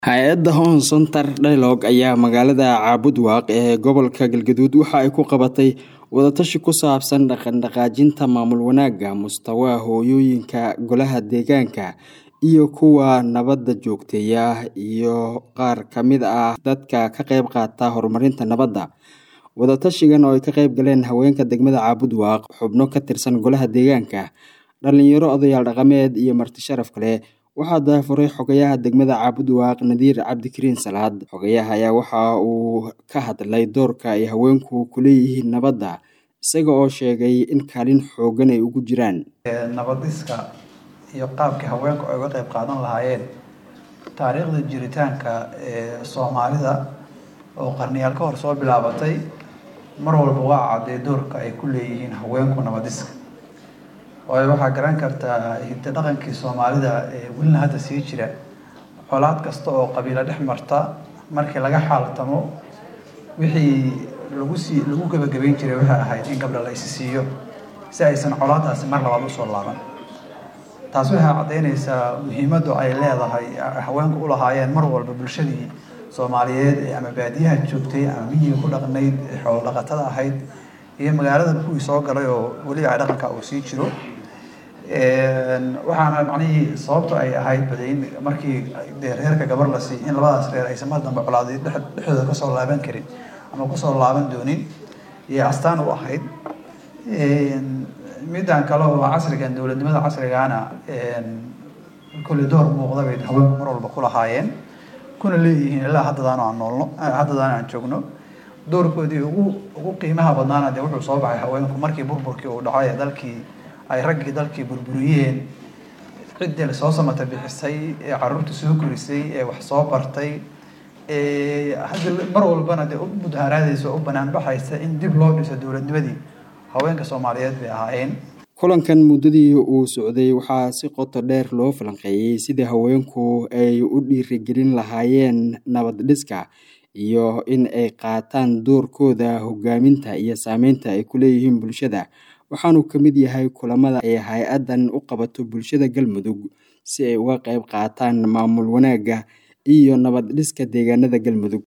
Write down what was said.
Hay'adda Home Center Dialogue ayaa magaalada Caabudwaaq ee gobolka Galgaduud waxa ay ku qabatay wada-tashi ku saabsan dhaqan-dhaqaajinta maamul wanaagga mustawa hooyooyinka golaha deegaanka iyo kuwa nabadda joogteeya iyo qaar ka mid ah dadka ka qayb qaata horumarinta nabadda. Wada-tashigan oo ay ka qayb galeen haweenka degmada Caabudwaaq, xubno ka tirsan golaha deegaanka, dhalinyaro, odayaal dhaqameed iyo marti sharaf kale waxaa daahfuray xogayaha degmada Caabudwaaq Nadiir Cabdikariin Salaad. Xogayaha ayaa waxa uu ka hadlay doorka ay haweenku ku leeyihiin nabadda, isaga oo sheegay in kaalin xooggan ay ugu jiraan. nabadiska iyo qaabkii haweenku ay uga qayb qaadan lahaayeen taariikhda jiritaanka ee soomaalida oo qarniyaal ka hor soo bilaabatay mar walba waa cadday doorka ay ku leeyihiin haweenku nabadiska waayo waxaa garan kartaa hidda dhaqankii soomaalida ee welina hadda sii jira colaad kasta oo qabiilo dhex marta markii laga xaaltamo wixii lagu sii lagu gebagabeyn jiray waxay ahayd in gabdha la isi siiyo si aysan colaadaasi mar labaad usoo laaban taas waxay caddaynaysaa muhiimaddu ay leedahay haweenku u lahaayeen mar walba bulshadii soomaaliyeed ee ama baadiyaha joogtay ama miyiga ku dhaqnayd ee xoolo dhaqatada ahayd iyo magaalada kuwii soo galay oo weliba ay dhaqanka uu sii jiro waxaana macnihii sababta ay ahayd badayn markii dee reerka gabar la siiy in labadaas reer aysan mar dambe colaadi dhexdooda kasoo laaban karin ama kusoo laaban doonin iyo astaan u ahayd middan kale oo casrigan dowladnimada casrigaana kulli door muuqda bay haweenku mar walba ku lahaayeen kuna leeyihiin ilaa haddadaan aan noolno haddadaan aan joogno doorkoodii ugu ugu qiimaha badnaana dee wuxuu soo baxay haweenku markii burburkii uu dhacay ee dalkii ay raggii dalkii burburiyeen ciddii la soo samata bixisay ee carruurta soo korisay ee wax soo bartay hadda mar walbana dee u mudaharaadaysa oo u banaanbaxaysa in dib loo dhiso dowladnimadii haweenka soomaaliyeed bay ahaayeen kulankan muddadii uu socday waxaa si qoto dheer loo falanqeeyey sidii haweenku ay u dhiirigelin lahaayeen nabad dhiska iyo in ay qaataan doorkooda hogaaminta iyo saameynta ay ku leeyihiin bulshada waxaanu ka mid yahay kulamada ay hay-addan u qabato bulshada galmudug si ay uga qayb qaataan maamul wanaagga iyo nabad dhiska deegaanada galmudug